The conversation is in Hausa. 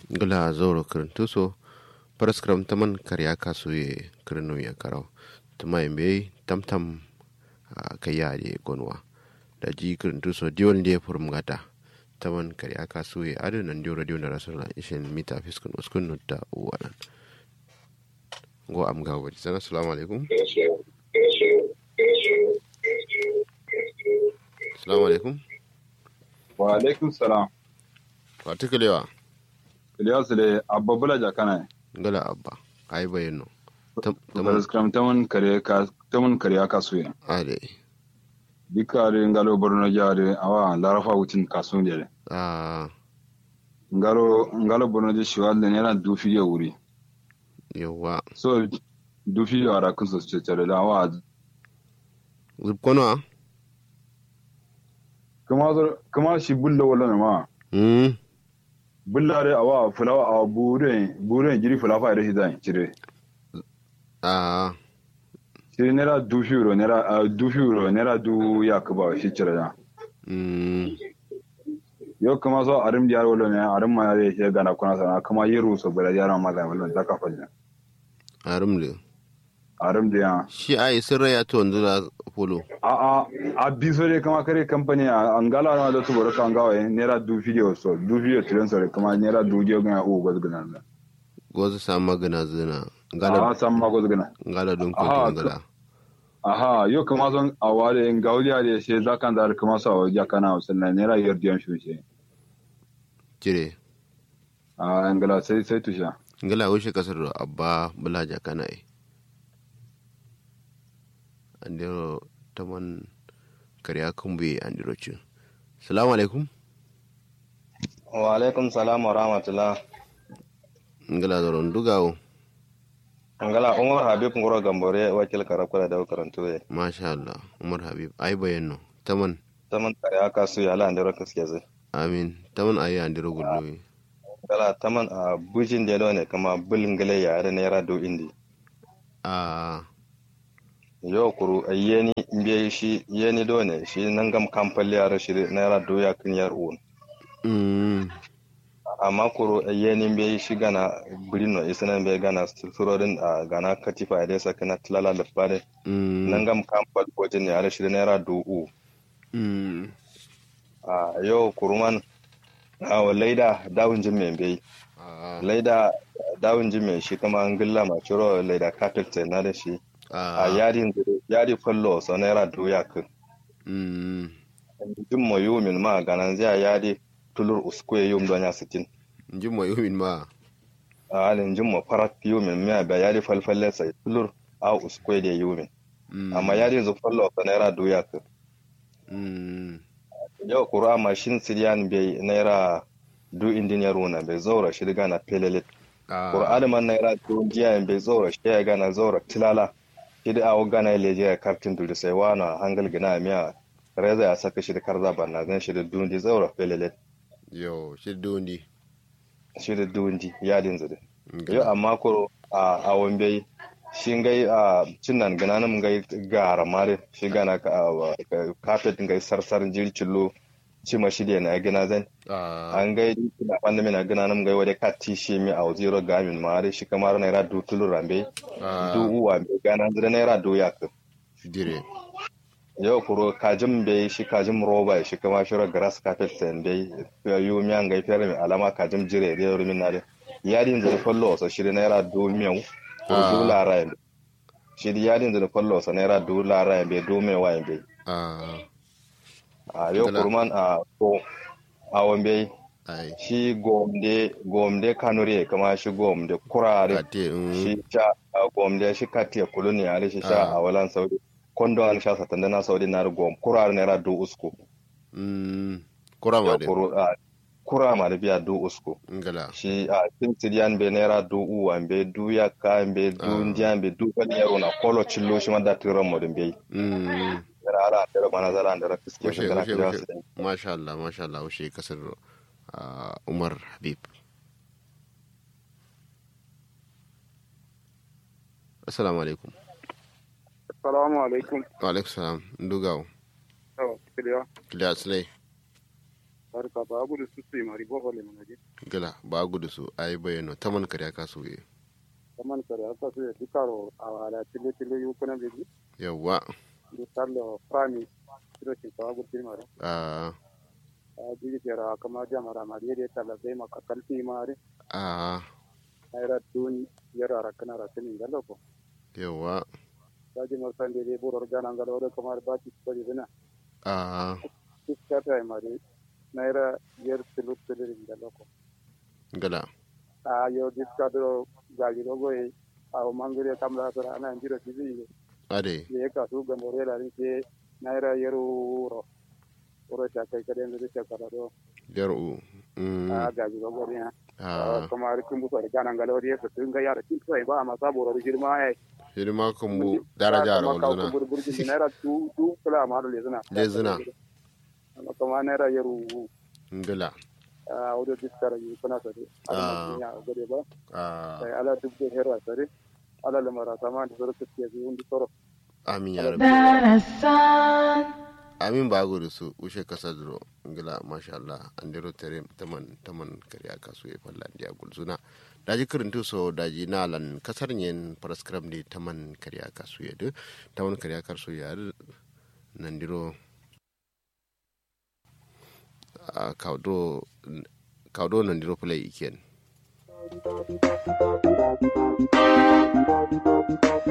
gula zoro kirintuso paraskram taman karya kasuye kirinu ya karau tuma imbe tamtam kaya de gonwa da ji kirintuso diwon de furmgata taman karya kasuye adu nan diyo radio na rasulna ishin mita fiskun uskun nutta uwanan go am ga wadi sana assalamu alaikum assalamu alaikum wa alaikum salam particular Ilyas le abba bula jakana gala abba ai bayano taman skram taman kare ka taman kare ka suya ade dikare ngalo borno jare awa larafa wutin kasun de ah ngalo ngalo borno je shiwal ne na du fiye wuri yawa so du fiye ara kun so ce tare da awa zubkono kuma kuma shi bulla wala ma hmm bullare awa fulawa a buren buren jiri fulafa da hidan cire ah shi nera du fiye nera du fiye nera du yakuba shi cire da hmm yau kuma so arim diyar wala ne arim ma yare shi gana kuna sana kuma yi ruso bala yara ma da wala da ka fanya arumle arim diya shi ai sirra ya to ndula polo a a a biso de kama kare company a angala na da tubaro kan gawa nera du video so du video tiran so kuma nera du video gana u goz gana na gozu sa magana zina a ngala san ma goz gana ngala don ko Aha, ngala aha yau kuma son a ware in gauliya da shi zakan da kuma sa wa jakana wasanna nera yardiyan shi shi jire a angala sai sai tusha ngala wuce kasar da abba bulaja kana ai andiro taman karya kumbe andiro ci salamu alaikum wa alaikum salam wa rahmatullah ngala zoron dugawo ngala umar habib ngoro gambore wakil karakula da karantu ye masha Allah umar habib ai bayanno taman taman kare aka su ya lan dero kaske zai amin taman ayi andiro gulloyi ngala taman a bujin da ne kama bulin gale ya da naira do indi a yo kuru yeni mbiye shi yeni do ne shi nan gam kampal ya shi naira do ya kin yar un mm amma kuru yeni mbiye shi gana bulino isana mbiye gana surorin a gana katifa da saka na tilala da fare mm nan gam kampal bojin ya shi naira do u mm a yau kuruman a laida dawun jin mai bai a laida dawun jin mai shi kama an gilla ma ciro laida carpet na da shi a a yadi yadi fallo so naira doya kan mm jin mo yumin ma ganan zai yadi tulur uskwe yum don ya sitin njin mo yumin ma a halin jin mo farat yumin miya ba yadi falfalle sai tulur a uskwe da yumin Mm. amma yadi zu fallo so naira doya kan mm yau kura mashin siriyan bai naira du indiniyar wuna bai zaura shi gana pelelit a Qur'ani man na ira to jiya en be zora shi ya gana zora tilala kidi awo gana leje ya kartin dul sai wana hangal gina miya reza ya saka shi da karza banna zan shi da dundi zora pelele yo shi dundi shi da dundi ya din zade Ngala. yo amma ko a awon bai shi ngai a cinnan gana nan ngai gara mare shi gana ka a- carpet ngai sarsar jircillo cima shi da na gina zan a an gai da wanda mina gana nan gai wade kati shi mi a zero gamin mare shi kamar naira du tulu rambe a du uwa mai gana zira naira do ya ka dire yau kuro kajin bai shi kajin roba shi kama shiro grass carpet sen bai yu miyan gai fere mai alama kajin jire da yau min nare yadin zira fallo sa shi naira do miyau ko Ah. do lara yin shi yadin zira fallo sa naira do lara yin bai do mai wa yin bai a a yau Dala. kurman a ko a bai ai shi gomde gomde kanuri kama shi gomde kurare kate mm shi sha a gomde shi katiya kulu ne ale shi sha Ah. a walan saudi kondo an sha satanda na saudi na gom kurar naira du usku mm kurama ya de kuru a kura ma da biya du usku ngala shi a tin siriyan be naira du uwa be du ya ka be du Ah. ndiyan be du kan yaro na kolo cillo shi ma da tiran mo din be mm yana ala da mana zara da fiske Washe, shi kana washe, kira washe. su masha Allah masha Allah washe kasar ah, Umar Habib Assalamu alaikum Assalamu alaikum. wa alaikum salam ndugawo Yau, Kiliya. kiliya tsilai barka ba gudu su su mari boho le manaje gala ba gudu su ai bayano taman karya kasuye kaman kare aka su ya dikaro a wala tile tile yu kuna beji yawa du tallo prami kiro ci ba gudu mari a a jigi jara kama jamara mari de tala be maka kalfi mari a ayra dun yara rakana rakani ngalo ko yawa daji marsande de buror gana ngalo de kamar ba ci ko dina a kiskata mari naira yer tilu tilu ngalo ko gala a yo diskado gaji dogo e a o mangire kamla sara ana njiro tizi ade ye ka su gambore la ni ke naira yeru ro oro ta kai kade ndi ta kala do yaru mm a gaji dogo ne a kuma ri kun buso gana ngalo ri so tun ga yara kin sai ba ma sabo ro girma ai hidima kan bu daraja ra walzuna bur bur ji naira tu tu kala ma do lezuna Lezuna. kuma naira yeru gala a odo diskara yi kuna sare Ah. a ya gode ba a sai ala duk da herwa sare ala lamara sama da zoro ke yi undi toro amin ya rabbi darasan amin ba gudu su ushe kasa duro ngila masha Allah an dero tere taman taman karya kasu e falla dia gulzuna daji kirintu so daji nalan kasar nyen paraskram di taman karya kasu ya de taman karya kasu ya de nan diro a kaudo kaudo nan diro play iken